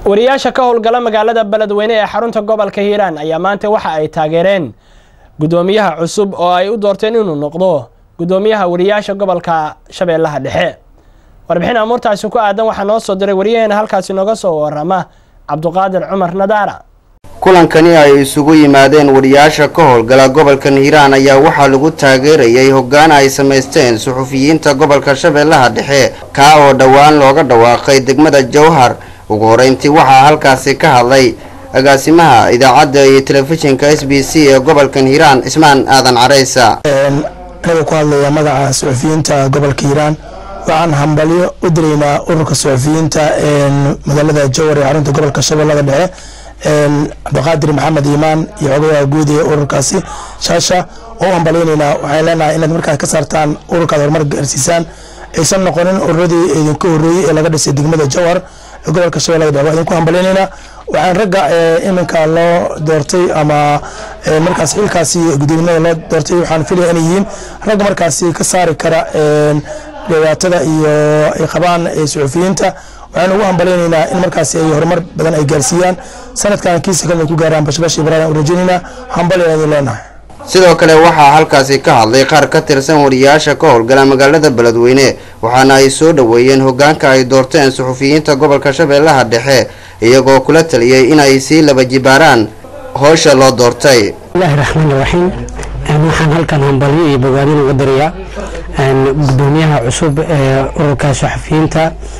wariyaasha ka howlgala magaalada beledweyne ee xarunta gobolka hiiraan ayaa maanta waxa ay taageereen gudoomiyaha cusub oo ay u doorteen inuu noqdo gudoomiyaha wariyaasha gobolka shabeellaha dhexe warbixin amuurtaasi ku aadan waxaa noo soo diray wariyaheena halkaasi nooga soo warama cabduqaadir cumar nadaara kulankani ay isugu yimaadeen wariyaasha ka howlgala gobolkan hiiraan ayaa waxaa lagu taageerayay hoggaan ay samaysteen suxufiyiinta gobolka shabeellaha dhexe kaa oo dhowaan looga dhawaaqay degmada jowhar ugu horeyntii waxaa halkaasi ka hadlay agaasimaha idaacadda iyo telefishinka s b c ee gobolkan hiiraan cismaan aadan careysa anaga ku hadlaya magaca suxufiyiinta gobolka hiiraan waxaan hambalyo u diraynaa ururka suxufiyiinta magaalada jowhar ee xarunta gobolka shabeellada dhexe cabdiqaadir maxamed iimaan iyo xogayaha guud ee ururkaasi shaasha oo hambalyaynaynaa waxaan leenahay inaad markaas ka saartaan ururkaad horumar gaarsiisaan aysan noqonin ururadii idinka horreeyey ee laga dhisay degmada jowhar ee gobolka shabeellada dhexe waa idinku hambalyaynaynaa waxaan ragga iminka loo doortay ama markaas xilkaasi gudoomiyada loo doortay waxaan filaya inay yihiin rag markaasi ka saari kara dhibaatada iyo ay qabaan suxufiyiinta waxaan ugu hambalaynaynaa in markaasi ay horumar badan ay gaarsiiyaan sanadkan kiisa kalena ku gaaraan bashbash ibrahim u rajaynaynaa hambalyan idin leenahay sidoo kale waxaa halkaasi ka hadlay qaar ka tirsan wariyaasha ka howlgala magaalada beledweyne waxaana ay soo dhoweeyeen hogaanka ay doorteen suxufiyiinta gobolka shabeellaha dhexe iyagoo kula taliyey inay sii laba jibaaraan howsha loo doortay bismillahi raxmaan raxiim waxaan halkan hambalyo iyo bogaadin uga dirayaa gudoomiyaha cusub ee ururka saxafiyiinta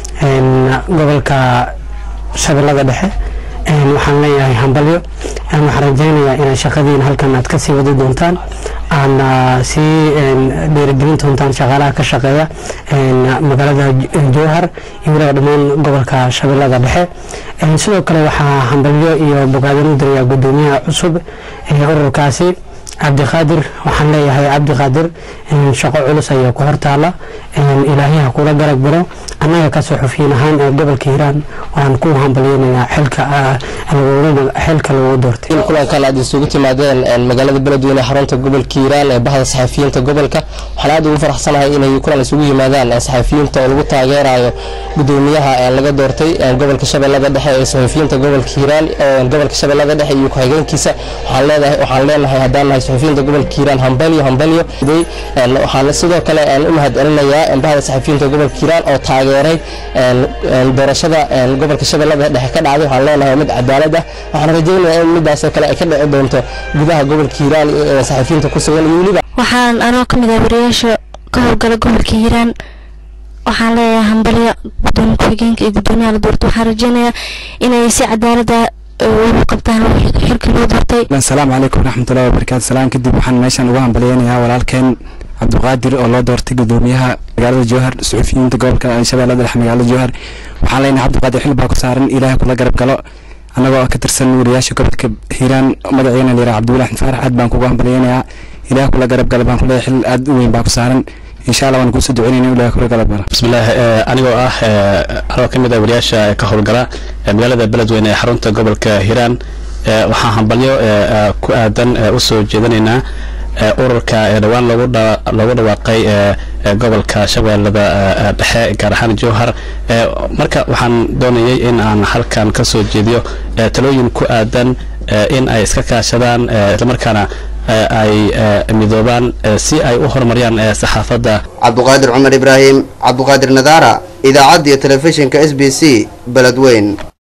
gobolka shabeellada dhexe waxaan leeyahay hambalyo waxaan rajaynayaa inaad shaqadiina halkan aad kasii wadi doontaan aadna sii dhiirigelin doontaan shaqaalaha ka shaqeeya magaalada jowhar iyo weliba dhammaan gobolka shabeellada dhexe sidoo kale waxaa hambalyo iyo bogaadin u dirayaa gudoomiyaha cusub ee ururkaasi cabdiqaadir waxaan leeyahay cabdiqaadir shaqo culus ayaa ku hortaala ilaahyaha kula garab galo annaga ka suxufiyiin ahaan ee gobolka hiiraan waan ku hambalyeynayaa xilka xilka lagu doortay kulankan aad isugu timaadeen magaalada beledweyne xarunta gobolka hiiraan ee bahda saxafiyiinta gobolka waxaan aad ugu faraxsanahay inay kulan isugu yimaadaan saxafiyiinta oo lagu taageerayo gudoomiyaha laga doortay gobolka shabeellada dhexe ee saxafiyiinta gobolka hiiraan gobolka shabeellada dhexe iyo ku-xigeenkiisa waxaan leedahay waxaan leenahay haddaan nahay saxafiyiinta gobolka hiiraan hambalyo hambalyo waxaan sidoo kale u mahadcelinayaa bahda saxafiyiinta gobolka hiiraan oo taageeray doorashada gobolka shabeellada dhexe ka dhacday waxaan leenahay mid cadaalad ah waxaan rajaynayaa in midaasoo kale ay ka dhici doonto gudaha gobolka hiiraan ee saxafiyiinta ku sugan iyo weliba waxaan anoo ka mid ah wariyaasha ka howlgala gobolka hiiraan waxaan leeyahay hambalyo gudoomiye ku-xigeenka iyo gudoomiyaha la doortay waxaan rajaynayaa inay si cadaalada ugu qabtaan xilka loo doortay asalaamu calaykum waraxmatullahi wabarakaatu salaan kadib waxaan meeshan ugu hambalyeynayaa walaalkeen cabdiqaadir oo loo doortay gudoomiyaha magaalada jowhar suxufiyiinta gobolka shabeellada dhexe magaalada jowhar waxaan leenahay cabdiqaadir xil baa ku saaran ilaahay kula garab galo annagoo ka tirsan wariyaasha gobolka hiiraan magaceena la yiraha cabdiwali axmed faarax aad baan kugu hambalyeynayaa ilaahay kula garab galo baan kuleeyahay xil aad u weyn baa ku saaran insha allah waan kuusoo duceynayna ilahay kula garab galo bismillaah anigoo ah anoo ka mid ah wariyaasha ka howlgala magaalada beledweyne ee xarunta gobolka hiiraan waxaan hambalyo ku aadan usoo jeedinaynaa ururka dhowaan loogu dhawaaqay gobolka shabeellada dhexe gaar ahaan jowhar marka waxaan doonayay in aan halkan ka soo jeediyo talooyin ku aadan in ay iska kaashadaan islamarkaana ay midoobaan si ay u horumariyaan saxaafadda cabduqaadir cumar ibraahim cabduqaadir nadaara idaacadda iyo telefishinka s b c beledweyn